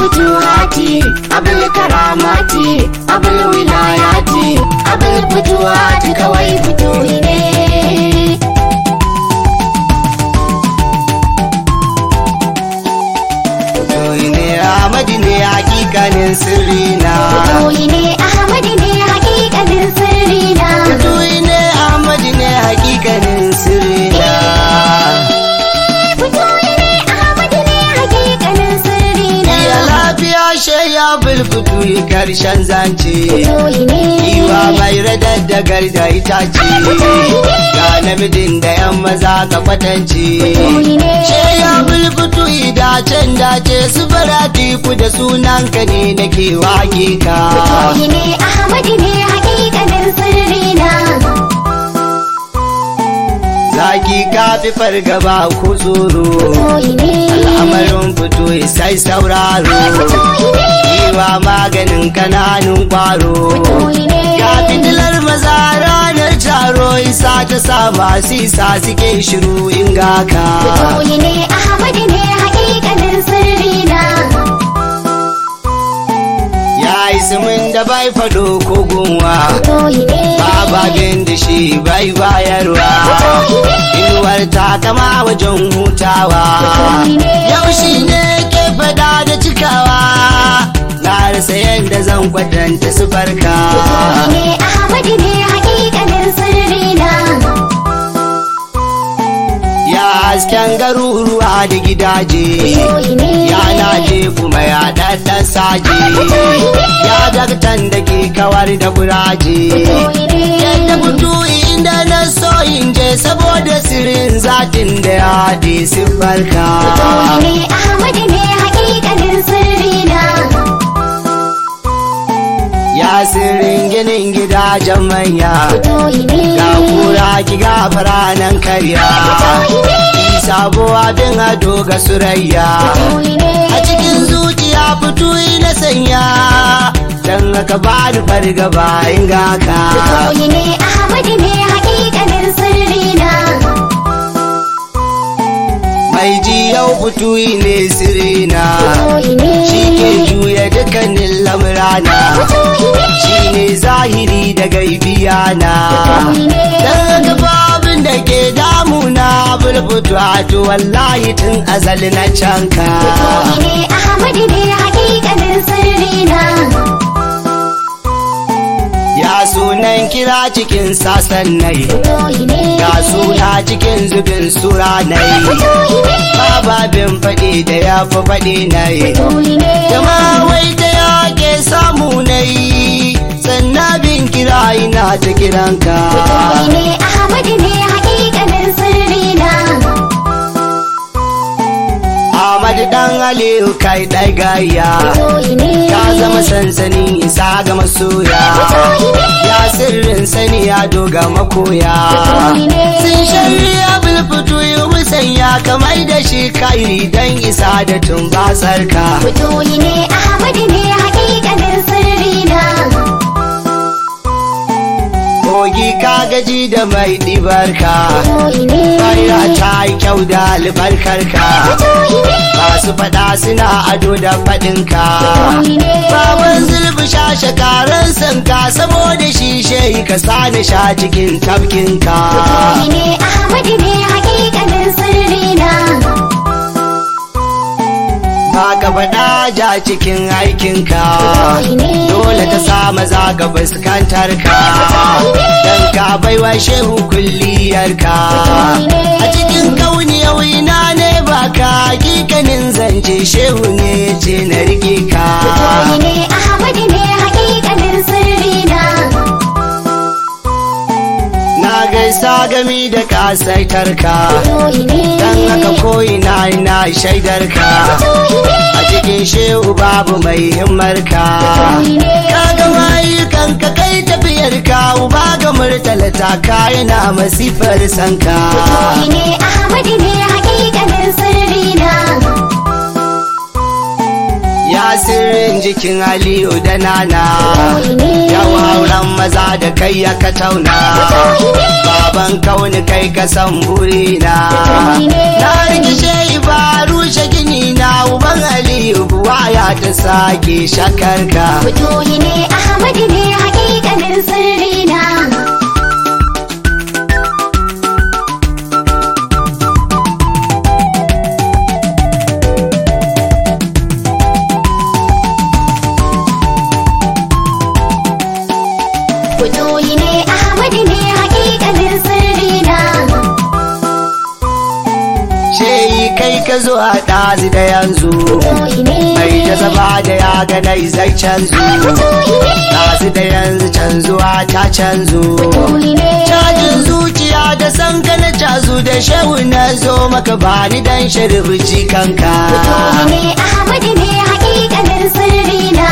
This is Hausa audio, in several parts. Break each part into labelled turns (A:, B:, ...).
A: futuhati abul karamati abul wilayati abul futuhati kawai futuhi ne
B: Futuhi ne Ahmadu ne hakikanin sirri na
A: futuhi ne ahmadi ne hakikanin sirri na
B: Futuhi ne Ahmadu ne hakikanin sirri na
A: futuhi ne ahmadi ne hakikanin sirri na
B: Iya lafiya shayya bulfutu karshen zance
A: futuhi ne
B: Iwa mai radaddagar da itace Ga namijin da yan maza ka kwatance Shayya bulfutu dacen dace su barati ku da sunanka ne nake wake ka
A: futuhi ne ahmadi ne hakikanin sirri na
B: Zaki ka fi fargaba ko tsoro
A: futuhi ne
B: Al'amarin fito sai sauraro
A: futuhi ne
B: Iwa maganin kananun kwaro
A: futuhi ne
B: Ya fitilar maza ranar taro isa ta sa masu isa suke shiru in gaka.
A: futuhi ne ahmadi ne hakikanin sirri na
B: Ya yi min da bai fado ko gunwa.
A: futuhi ne
B: Bababin da shi bai bayarwa. Inuwar ta kama wajen hutawa. Yau shi ne ke fada da cikawa. Na rasa yadda zan kwatanta su farka.
A: ne ahmadi ne hakikanin sirri na
B: Ya hasken garuruwa da gidaje.
A: futuhi ne
B: ya laje kuma ya ɗaɗɗan saje ya daktan da ke kawar da kuraje
A: futuhi ne
B: yadda fito inda na so in je saboda sirrin zatin da ya haɗe siffarka
A: futuhi ne ahmadi ne hakikanin sirri na
B: ya sirrin ginin gidajen manya
A: futuhi ne
B: ga kura ki gafara nan karya sabo abin ado ga surayya
A: futuhi ne
B: a cikin zuciya fito na sanya dan haka ba ni fargaba in ga ka
A: futuhi ne ahmadi ne hakikanin sirri na
B: mai ji yau fito ne sirina
A: futuhi ne
B: shi ke juya dukkanin lamurana
A: futuhi ne
B: shi ne zahiri da gaibiya na dan haka babin da ke damuna bulbutu to wallahi tun azali na canka
A: futuhi ne ahmadi ne hakikanin sirri na
B: ya sunan kira cikin sasan nai
A: futuhi ne
B: ga suna cikin zubin sura nai
A: futuhi ne
B: bababin faɗi da ya fi faɗi nai
A: futuhi ne
B: Jama wai ta yake samu na yi sannan bin kira ina ta kiranka.
A: futuhi ne ahmadi ne hakikanin sirri na
B: Ahmad dan Aliyu kai ɗai gaya.
A: futuhi ne
B: Ka zama sansanin isa ga masoya. Ya sirrin sani ya doga makoya.
A: futuhi ne
B: Sun shari'a bulfutu yi musanya kamar da shi kairi don isa da tumbasarka.
A: futuhi ne ahmadi ne hakikanin sirri na
B: Kogi ka gaji da mai ɗibarka.
A: futuhi ne
B: Kaira ta yi kyau da albarkarka.
A: futuhi ne
B: Masu faɗa suna ado da faɗinka.
A: futuhi ne
B: Baban zulbi sha shakaran sanka saboda shi shehi ka sani sha cikin tafkinka.
A: futuhi ne ahmadi ne hakikanin sirri na
B: Ba ka faɗa ja cikin aikinka.
A: futuhi ne
B: Dole ta sa maza ga fuskantar ka. Dan ka baiwa shehu kulliyarka. A cikin kauni na ne ba ka hakikanin zance shehu ne ce na rike ka.
A: futuhi ne ahmadi ne hakikanin sirri na
B: Na gaisa gami da kasaitarka.
A: futuhi ne
B: Dan haka ko'ina ina shaidarka.
A: futuhi ne
B: A cikin shehu babu mai himmarka.
A: futuhi ne
B: Ka ga mayukan ka kai tafiyar ka uba ga murtala ta yana masifar sanka.
A: futuhi ne ahmadi ne hakikanin sirri na
B: Ya sirrin jikin Aliyu da Nana.
A: futuhi ne
B: Yau auren maza da kai ya ka tauna.
A: futuhi ne
B: Baban kauni kai ka san burina. Na rikice ba rushe gini na uban Aliyu buwa ya ta sake shakarka
A: Fitoyi ne Ahmad ne hakikanin sirri na. Fitoyi ne Ahmad ne hakikanin sirri na.
B: shehi kai ka zo a ɗazi da yanzu
A: Fitoyi ne.
B: mai jazaba da ya ganai zai canzu
A: Fitoyi ne.
B: ɗazi da yanzu canzuwa ta canzu
A: Fitoyi ne.
B: cajin zuciya da san ka na cazu da shehu na zo maka bani dan shirbici kanka
A: Fitoyi ne Ahmad ne hakikanin sirri na.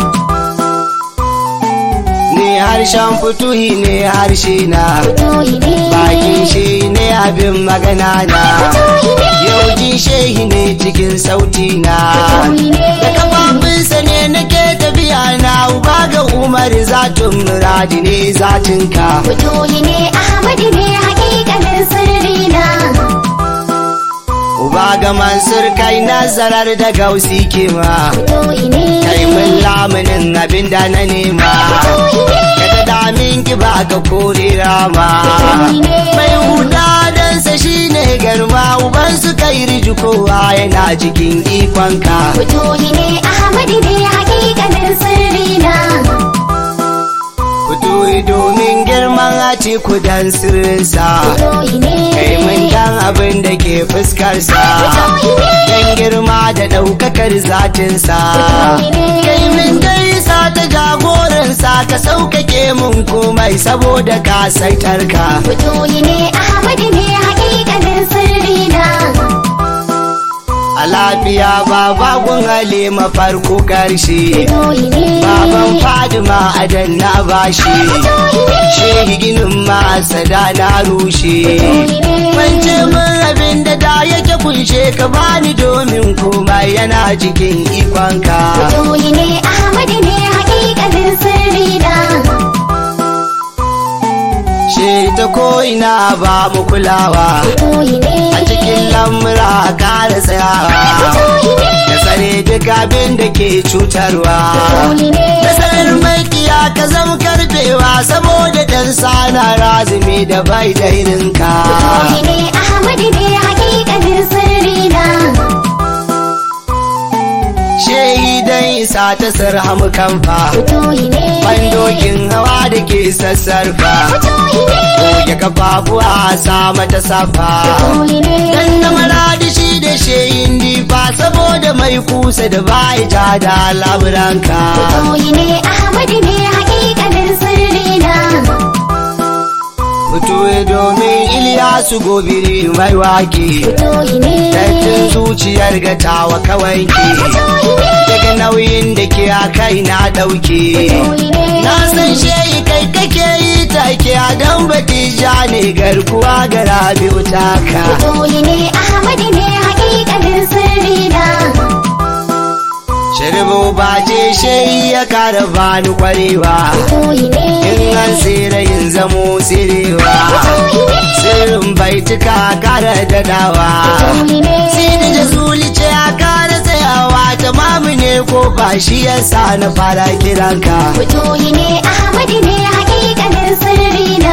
B: ni harshen fituhi ne harshe na
A: Fitoyi ne.
B: bakin shi ne abin magana na yau jin shehi ne cikin sauti na da kafafunsa ne nake tafiya na uba ga umar zatun muradi ne zatinka
A: Fitoyi ne Ahmad ne hakikanin sirri na.
B: uba ga mansur kai nazarar da gausi kima
A: Fitoyi ne.
B: kai mun lamunin abin da na nema ka ta damin ki ba ka kore rama mai huda dansa shine garma uban su kai riji kowa yana cikin ikonka
A: Fitoyi ne Ahmad ne hakikanin sirri na.
B: fito domin girman a kudan sirrinsa
A: Fitoyi ne.
B: kai mun dan abin da ke fuskarsa dan girma da ɗaukakar zatinsa kai min gaisa ta jagoransa ka sauƙaƙe mun komai saboda ka saitarka
A: Fitoyi ne Ahmad ne hakikanin sirri na.
B: a lafiya babagun halima farko ƙarshe
A: Fitoyi ne.
B: baban fadima adan na bashi shehi ginin masada na rushe Wance mun abin da da yake kunshe ka bani domin komai yana cikin ikonka.
A: Fitoyi ne Ahmad ne hakikanin sirri na.
B: She ta ko'ina ba mu kulawa,
A: Fitoyi ne.
B: a cikin lamura kara tsayawa.
A: Fitoyi ne.
B: Da tsare duk abin da ke cutarwa.
A: Fitoyi ne.
B: Nasarar makiya ka zama karfewa saboda dan sana razumi da bai da irinka.
A: Fitoyi ne Ahmad ne hakikanin sirri na.
B: Shehi dan isa ta sarhamu kamfa.
A: Fitoyi ne.
B: Bandokin hawa da ke sassarfa.
A: Fitoyi ne.
B: goge kafafuwa sa mata safa
A: Fitoyi ne.
B: dan na maradi shi da sheyin difa saboda mai kusa da bai ja da laburanka
A: Fitoyi ne Ahmad ne hakikanin sirri na.
B: fito domin iliyasu gobiri mai wake
A: Fitoyi ne.
B: dattin zuciyar gatawa kawai ke
A: Fitoyi ne.
B: daga nauyin da ke a kai na dauke
A: Fitoyi ne.
B: na san shehi kai kake yi take a dan batija ne garkuwa ga rabi'u taka
A: Fitoyi ne Ahmad ne hakikanin sirri na.
B: Shirbu ba ce shai ya kara bani kwarewa
A: Fitoyi ne.
B: in an tsira yin zamo tsirewa
A: Fitoyi ne.
B: sirrin baituka kara dadawa
A: Fitoyi ne.
B: sini da zulice ya kara tsayawa tamamu ne ko ba shi yasa na fara kiranka
A: Fitoyi ne Ahmad ne hakikanin sirri na.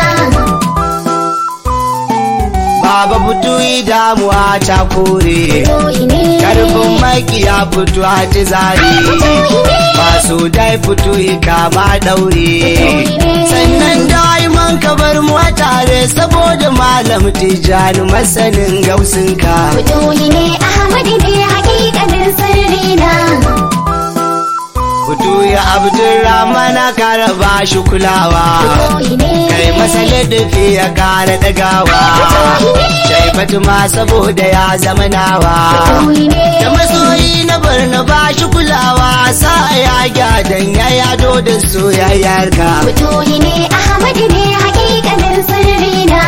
B: baba butuyi damuwa ta kore
A: Fitoyi ne.
B: karfin makiya fito a ci zare masu dai fito kama daure sannan daiman ka bar mu a tare saboda malam tijjani masanin gausinka
A: Fitoyi ne Ahmad ne hakikanin sirri na.
B: fito ya abdurrahman kara ba shi kulawa
A: Fitoyi ne.
B: kai masa ladafi ya kara dagawa shai fatima saboda ya zama nawa
A: Fitoyi ne.
B: da masoyi na barna ba shi kulawa sa ya gyadan ya yado da soyayyarka
A: Fitoyi ne Ahmad ne hakikanin sirri na.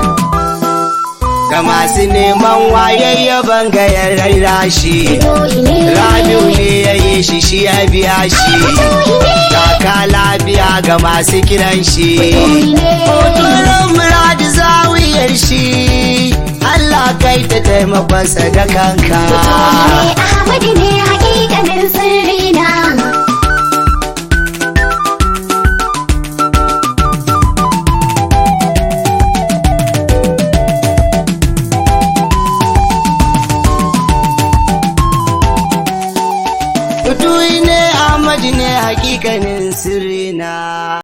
B: ga masu neman wayayya bangayar rashi
A: Fitoyi ne.
B: rabiu ne ya yi shi shi ya biya shi kaka lafiya ga masu kiran shi hotunan muradi zawiyar shi Allah kai ta taimakon sadakanka
A: Fitoyi ne Ahmad ne hakikanin sirri
B: Fatuhi ne Ahmad ne hakikanin sirrina